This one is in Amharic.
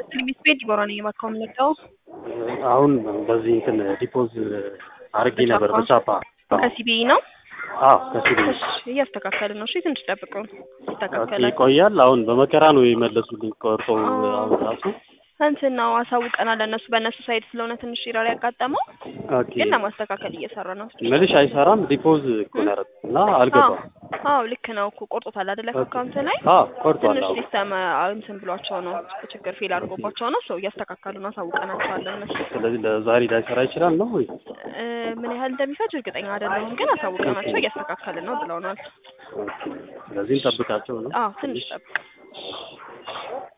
ትንቢት ቤት ዲቦራ ነኝ የባካው የምንለው አሁን በዚህ እንትን ዲፖዝ አድርጌ ነበር በቻፓ ከሲቢኢ ነው። አዎ ከሲቢ እሺ እያስተካከልን ነው። እሺ ትንሽ ጠብቀው ኦኬ ይስተካከላል። ይቆያል። አሁን በመከራ ነው የመለሱልኝ ቆርጦ አሁን ራሱ እንትን ነው አሳውቀናል። ለእነሱ በእነሱ ሳይድ ስለሆነ ትንሽ ኢረር ያጋጠመው ኦኬ ግን ለማስተካከል እየሰራ ነው። መልሽ አይሰራም። ዲፖዝ እኮ ነው ያደረኩት እና አልገባም። አዎ ልክ ነው እኮ ቆርጦታል አይደለ? ከአካውንት ላይ አዎ ቆርጧል። ትንሽ አዎ ሲስተም እንትን ብሏቸው ነው ችግር ፌል አድርጎባቸው ነው። ሰው እያስተካከሉ ነው። አሳውቀናቸዋለን እነሱ ስለዚህ ለዛሬ ላይሰራ ይችላል ነው ወይ? እ ምን ያህል እንደሚፈጅ እርግጠኛ አይደለሁም፣ ግን አሳውቀናቸው እያስተካከልን ነው ብለውናል። ስለዚህ እንጠብቃቸው ነው። አዎ ትንሽ ጠብቅ።